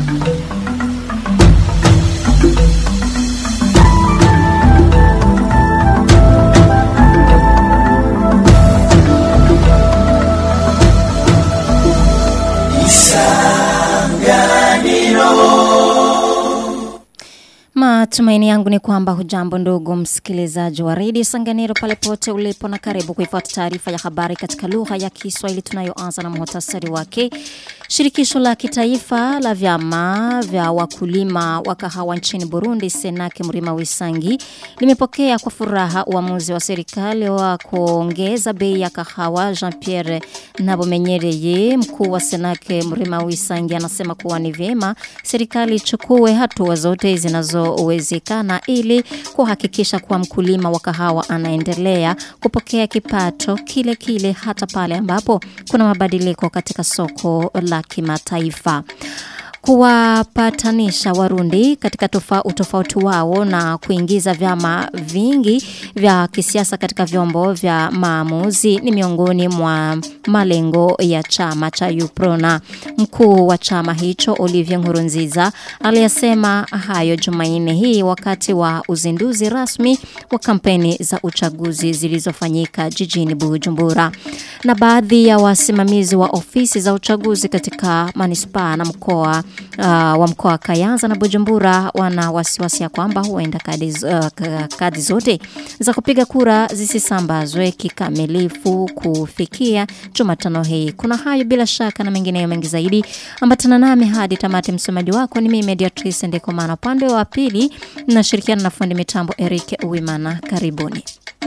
Matumaini yangu ni kwamba hujambo ndugu msikilizaji wa redio Sanganiro pale pote ulipo na karibu kuifuata taarifa ya habari katika lugha ya Kiswahili tunayoanza na muhtasari wake. Shirikisho la kitaifa la vyama vya wakulima wa kahawa nchini Burundi Senake Mrima Wisangi limepokea kwa furaha uamuzi wa serikali wa kuongeza bei ya kahawa Jean-Pierre Nabomenyereye mkuu wa Senake Mrima Wisangi anasema kuwa ni vyema serikali ichukue hatua zote zinazowezekana ili kuhakikisha kuwa mkulima wa kahawa anaendelea kupokea kipato kile kile hata pale ambapo kuna mabadiliko katika soko la kimataifa kuwapatanisha Warundi katika tofa, utofauti wao na kuingiza vyama vingi vya kisiasa katika vyombo vya maamuzi ni miongoni mwa malengo ya chama cha Uprona. Mkuu wa chama hicho Olivier Nkurunziza aliyasema hayo Jumanne hii wakati wa uzinduzi rasmi wa kampeni za uchaguzi zilizofanyika jijini Bujumbura. Na baadhi ya wasimamizi wa ofisi za uchaguzi katika manispaa na mkoa uh, wa mkoa wa Kayanza na Bujumbura wana wasiwasi ya kwamba huenda kadi, uh, kadi zote za kupiga kura zisisambazwe kikamilifu kufikia Jumatano hii. Kuna hayo bila shaka na mengineyo mengi zaidi. Ambatana nami hadi tamati. Msomaji wako ni mimi Mediatrice Ndekomana, upande wa pili nashirikiana na fundi mitambo Eric Uwimana. Karibuni.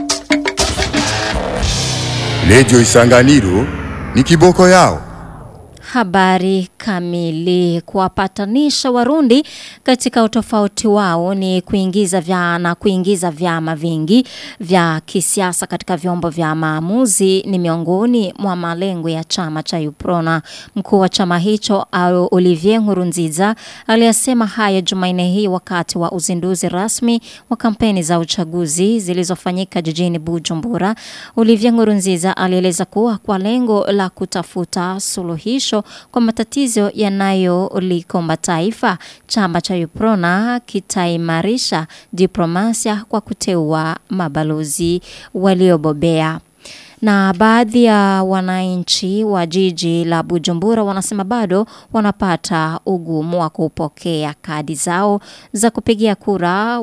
Redio Isanganiro ni kiboko yao. Habari kamili kuwapatanisha Warundi katika utofauti wao ni kuingiza vya na kuingiza vyama vingi vya kisiasa katika vyombo vya maamuzi ni miongoni mwa malengo ya chama cha Uprona. Mkuu wa chama hicho Olivier Nkurunziza aliyasema haya Jumanne hii wakati wa uzinduzi rasmi wa kampeni za uchaguzi zilizofanyika jijini Bujumbura. Olivier Nkurunziza alieleza kuwa kwa lengo la kutafuta suluhisho kwa matatizo yanayolikomba taifa, chama cha Uprona kitaimarisha diplomasia kwa kuteua mabalozi waliobobea. Na baadhi ya wananchi wa jiji la Bujumbura wanasema bado wanapata ugumu wa kupokea kadi zao za kupigia kura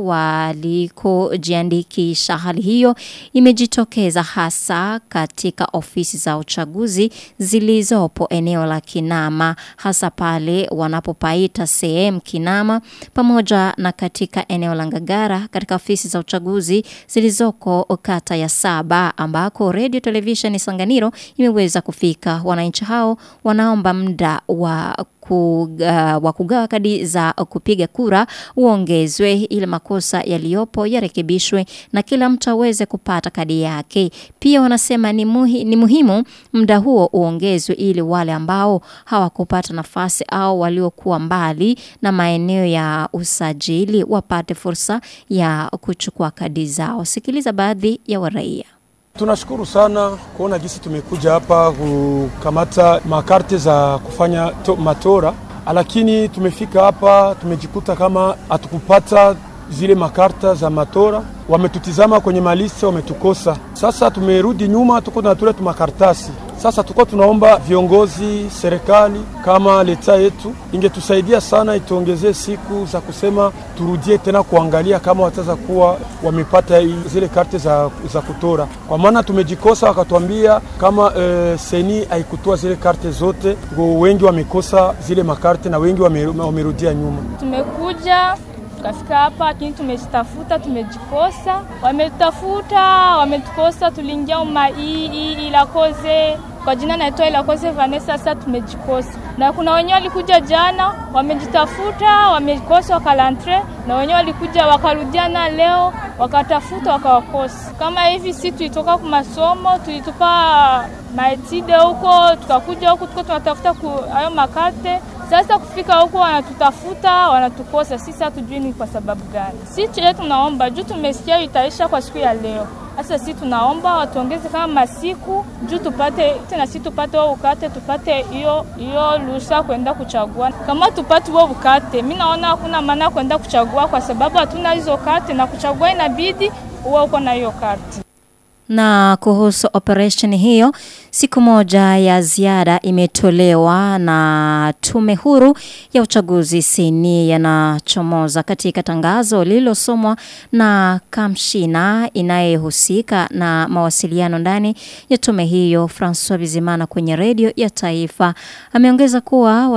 walikojiandikisha. Hali hiyo imejitokeza hasa katika ofisi za uchaguzi zilizopo eneo la Kinama, hasa pale wanapopaita sehemu Kinama, pamoja na katika eneo la Ngagara katika ofisi za uchaguzi zilizoko kata ya saba ambako radio televisheni Sanganiro imeweza kufika. Wananchi hao wanaomba muda wa kuga, wa kugawa kadi za kupiga kura uongezwe ili makosa yaliyopo yarekebishwe na kila mtu aweze kupata kadi yake. Pia wanasema ni, muhi, ni muhimu muda huo uongezwe ili wale ambao hawakupata nafasi au waliokuwa mbali na maeneo ya usajili wapate fursa ya kuchukua kadi zao. Sikiliza baadhi ya waraia. Tunashukuru sana kuona jinsi tumekuja hapa kukamata makarte za kufanya to, matora, lakini tumefika hapa tumejikuta kama hatukupata zile makarta za matora. Wametutizama kwenye maliste, wametukosa. Sasa tumerudi nyuma, tuko tunatule tumakartasi. Sasa tuko tunaomba viongozi, serikali kama leta yetu ingetusaidia sana, ituongezee siku za kusema turudie tena kuangalia kama wataweza kuwa wamepata zile karte za, za kutora, kwa maana tumejikosa. Wakatuambia kama e, seni haikutoa zile karte zote, ngo wengi wamekosa zile makarte na wengi wamerudia nyuma. Tumekuja tukafika hapa lakini tumezitafuta tumejikosa, wametutafuta wametukosa. Tuliingia uma hii ilakoze kwa jina naitwa ilakoze Vanessa. Sasa tumejikosa, na kuna wenyewe walikuja jana wamejitafuta wamekosa wakalantre, na wenyewe walikuja wakarudiana leo wakatafuta wakawakosa. Kama hivi si tulitoka kwa masomo tulitupa maetide huko tukakuja huku tuko tunatafuta hayo makarte sasa kufika huko wanatutafuta wanatukosa, sisi hatujui ni kwa sababu gani. Si chenye tunaomba juu tumesikia itaisha kwa siku ya leo, Sasa si tunaomba watuongeze kama masiku juu tupate tena, si tupate wao ukate, tupate hiyo hiyo ruhusa kwenda kuchagua. Kama tupate wao ukate, mimi naona hakuna maana kwenda kuchagua kwa sababu hatuna hizo karte, na kuchagua inabidi uwe uko na hiyo karte. Na kuhusu operation hiyo, siku moja ya ziada imetolewa na tume huru ya uchaguzi seni yanachomoza katika tangazo lililosomwa na kamshina inayehusika na mawasiliano ndani ya tume hiyo Francois Bizimana kwenye redio ya taifa. Ameongeza kuwa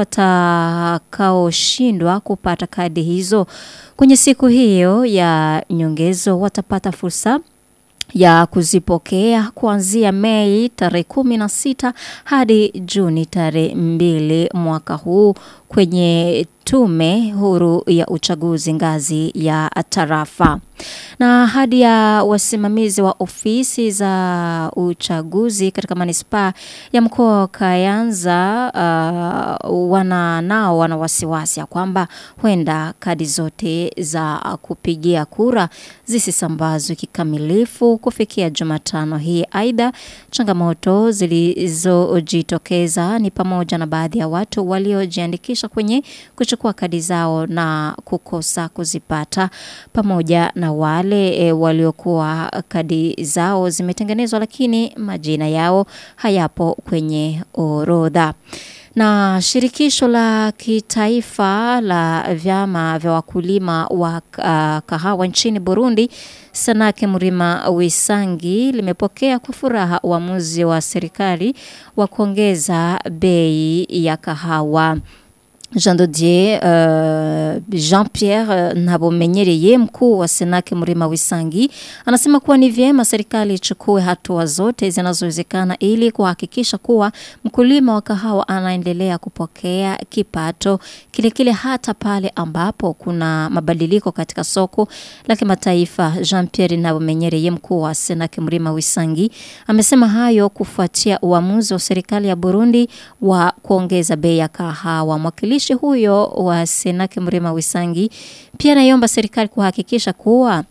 watakaoshindwa kupata kadi hizo kwenye siku hiyo ya nyongezo watapata fursa ya kuzipokea kuanzia Mei tarehe kumi na sita hadi Juni tarehe mbili mwaka huu kwenye tume huru ya uchaguzi ngazi ya tarafa. Na hadi ya wasimamizi wa ofisi za uchaguzi katika manispaa ya mkoa wa Kayanza uh, wana nao wana wasiwasi ya kwamba huenda kadi zote za kupigia kura zisisambazwe kikamilifu kufikia Jumatano hii. Aidha, changamoto zilizojitokeza ni pamoja na baadhi ya watu waliojiandikisha kwenye kuchukua kadi zao na kukosa kuzipata pamoja na wale e, waliokuwa kadi zao zimetengenezwa lakini majina yao hayapo kwenye orodha. Na shirikisho la kitaifa la vyama vya wakulima wa uh, kahawa nchini Burundi Sanake Murima Wisangi limepokea kwa furaha uamuzi wa serikali wa kuongeza bei ya kahawa. Jean Dodier uh, Jean-Pierre uh, Nabomenyereye mkuu wa Senake Murima Wisangi anasema kuwa ni vyema serikali ichukue hatua zote zinazowezekana ili kuhakikisha kuwa mkulima wa kahawa anaendelea kupokea kipato kile kile hata pale ambapo kuna mabadiliko katika soko la kimataifa. Jean-Pierre Nabomenyereye mkuu wa Senake Murima Wisangi amesema hayo kufuatia uamuzi wa serikali ya Burundi wa kuongeza bei ya kahawa. Mwakili mwakilishi huyo wa Senake Mrema Wisangi pia anaiomba serikali kuhakikisha kuwa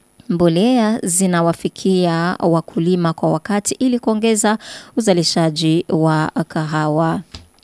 mbolea zinawafikia wakulima kwa wakati ili kuongeza uzalishaji wa kahawa.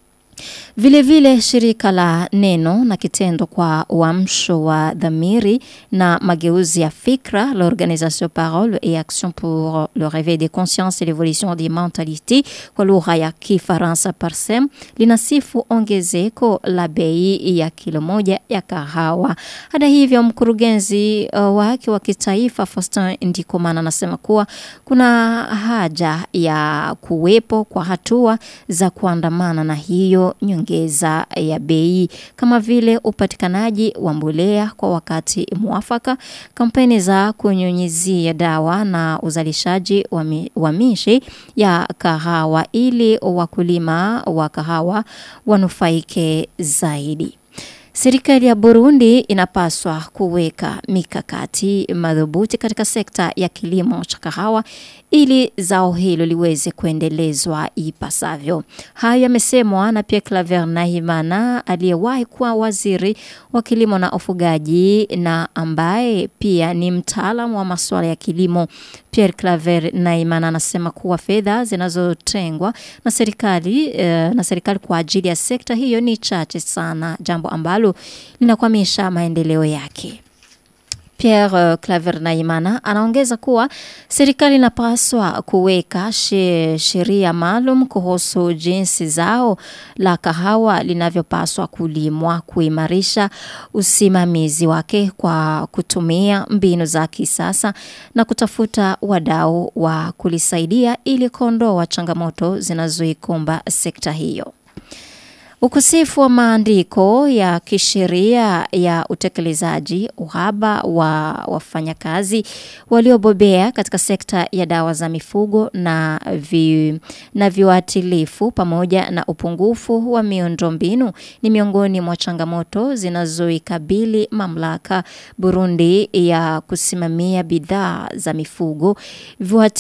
Vile vile shirika la neno na kitendo kwa uamsho wa dhamiri na mageuzi ya fikra l'organisation parole et action pour le réveil des consciences et l'évolution des mentalités kwa lugha ya Kifaransa Parsem linasifu ongezeko la bei ya kilo moja ya kahawa. Hata hivyo mkurugenzi uh, wake wa kitaifa Faustin Ndikumana anasema kuwa kuna haja ya kuwepo kwa hatua za kuandamana na hiyo nyongeza ya bei kama vile upatikanaji wa mbolea kwa wakati mwafaka, kampeni za kunyunyizia dawa na uzalishaji wa, mi, wa mishi ya kahawa ili wakulima wa kahawa wanufaike zaidi. Serikali ya Burundi inapaswa kuweka mikakati madhubuti katika sekta ya kilimo cha kahawa ili zao hilo liweze kuendelezwa ipasavyo. Hayo yamesemwa na Pierre Claver Nahimana aliyewahi kuwa waziri wa kilimo na ufugaji na ambaye pia ni mtaalamu wa masuala ya kilimo. Pierre Claver Nahimana anasema kuwa fedha zinazotengwa na serikali eh, na serikali kwa ajili ya sekta hiyo ni chache sana, jambo ambalo linakwamisha maendeleo yake. Pierre uh, Claver Naimana anaongeza kuwa serikali inapaswa kuweka sheria maalum kuhusu jinsi zao la kahawa linavyopaswa kulimwa, kuimarisha usimamizi wake kwa kutumia mbinu za kisasa na kutafuta wadau wa kulisaidia ili kuondoa changamoto zinazoikumba sekta hiyo. Ukosefu wa maandiko ya kisheria ya utekelezaji, uhaba wa wafanyakazi waliobobea katika sekta ya dawa za mifugo na, vi, na viuatilifu pamoja na upungufu wa miundombinu ni miongoni mwa changamoto zinazoikabili mamlaka Burundi ya kusimamia bidhaa za mifugo,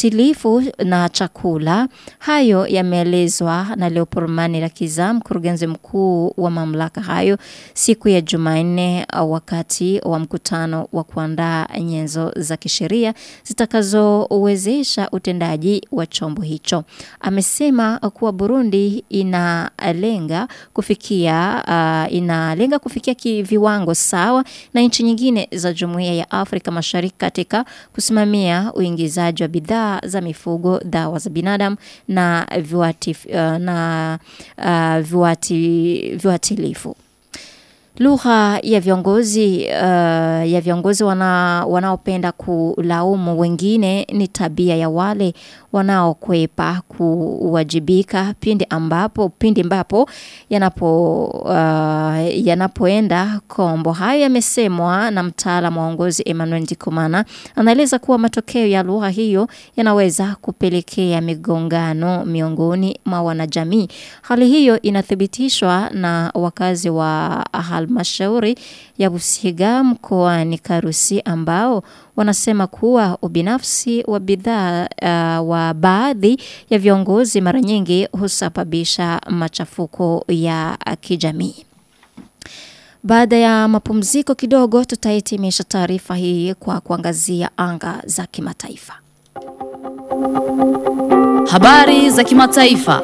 viuatilifu na chakula. Hayo yameelezwa na Leopold Manirakiza, mkurugenzi mkuu wa mamlaka hayo siku ya Jumanne wakati wa mkutano wa kuandaa nyenzo za kisheria zitakazowezesha utendaji wa chombo hicho. Amesema kuwa Burundi inalenga kufikia uh, inalenga kufikia viwango sawa na nchi nyingine za Jumuiya ya Afrika Mashariki katika kusimamia uingizaji wa bidhaa za mifugo, dawa za binadamu na viwati, uh, na uh, viwati, viwatilifu. Lugha ya viongozi uh, ya viongozi wana, wanaopenda kulaumu wengine ni tabia ya wale wanaokwepa kuwajibika pindi ambapo pindi ambapo yanapo uh, yanapoenda kombo. Hayo yamesemwa na mtaalamu wa uongozi Emmanuel Ndikumana. Anaeleza kuwa matokeo ya lugha hiyo yanaweza kupelekea migongano miongoni mwa wanajamii. Hali hiyo inathibitishwa na wakazi wa halmashauri ya Busiga mkoani Karusi ambao wanasema kuwa ubinafsi wa bidhaa uh, wa baadhi ya viongozi mara nyingi husababisha machafuko ya kijamii. Baada ya mapumziko kidogo, tutahitimisha taarifa hii kwa kuangazia anga za kimataifa. Habari za kimataifa.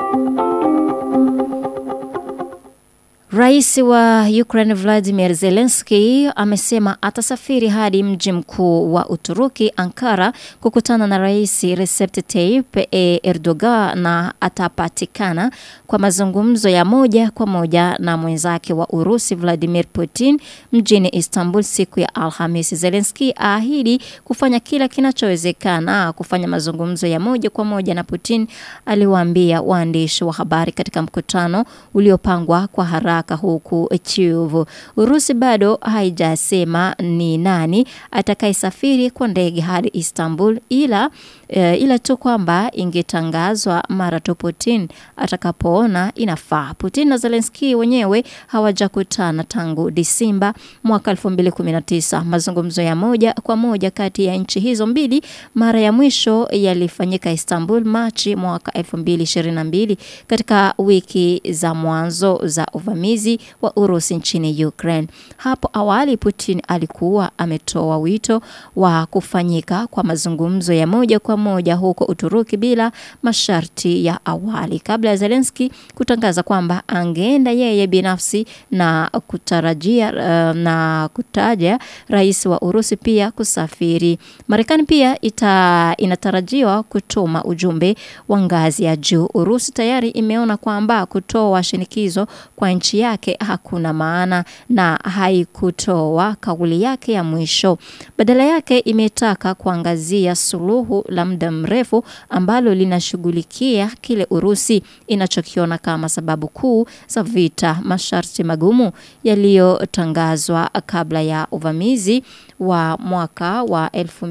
Rais wa Ukraine Vladimir Zelensky amesema atasafiri hadi mji mkuu wa Uturuki Ankara kukutana na Rais Recep Tayyip Erdogan na atapatikana kwa mazungumzo ya moja kwa moja na mwenzake wa Urusi Vladimir Putin mjini Istanbul siku ya Alhamisi. Zelensky aahidi kufanya kila kinachowezekana kufanya mazungumzo ya moja kwa moja na Putin, aliwaambia waandishi wa habari katika mkutano uliopangwa kwa haraka haraka huku Kyiv. Urusi bado haijasema ni nani atakayesafiri kwa ndege hadi Istanbul ila e, ila tu kwamba ingetangazwa mara tu Putin atakapoona inafaa. Putin na Zelensky wenyewe hawajakutana tangu Disemba mwaka 2019. Mazungumzo ya moja kwa moja kati ya nchi hizo mbili mara ya mwisho yalifanyika Istanbul Machi mwaka 2022 katika wiki za mwanzo za uvamizi wa Urusi nchini Ukraine. Hapo awali Putin alikuwa ametoa wito wa kufanyika kwa mazungumzo ya moja kwa moja huko Uturuki bila masharti ya awali kabla ya Zelensky kutangaza kwamba angeenda yeye binafsi na kutarajia uh, na kutaja rais wa Urusi pia kusafiri. Marekani pia ita, inatarajiwa kutuma ujumbe wa ngazi ya juu. Urusi tayari imeona kwamba kutoa shinikizo kwa nchi yake hakuna maana na haikutoa kauli yake ya mwisho. Badala yake imetaka kuangazia suluhu la muda mrefu ambalo linashughulikia kile Urusi inachokiona kama sababu kuu za vita, masharti magumu yaliyotangazwa kabla ya uvamizi wa mwaka wa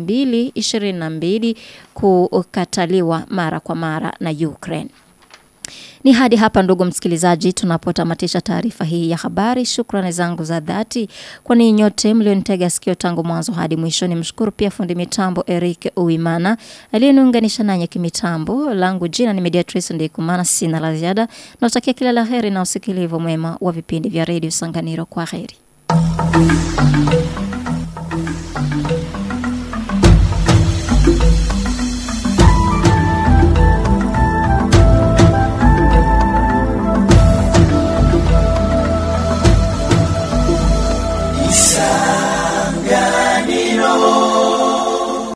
2022 kukataliwa mara kwa mara na Ukraine. Ni hadi hapa ndugu msikilizaji tunapotamatisha taarifa hii ya habari. Shukrani zangu za dhati kwa ninyi nyote mlionitega sikio tangu mwanzo hadi mwisho. Nimshukuru pia fundi mitambo Eric Uimana aliyeniunganisha nanyi kimitambo. Langu jina ni Mediatrice Ndikumana, sina la ziada. Natakia kila la heri na usikilivu mwema wa vipindi vya Radio Sanganiro. Kwa heri.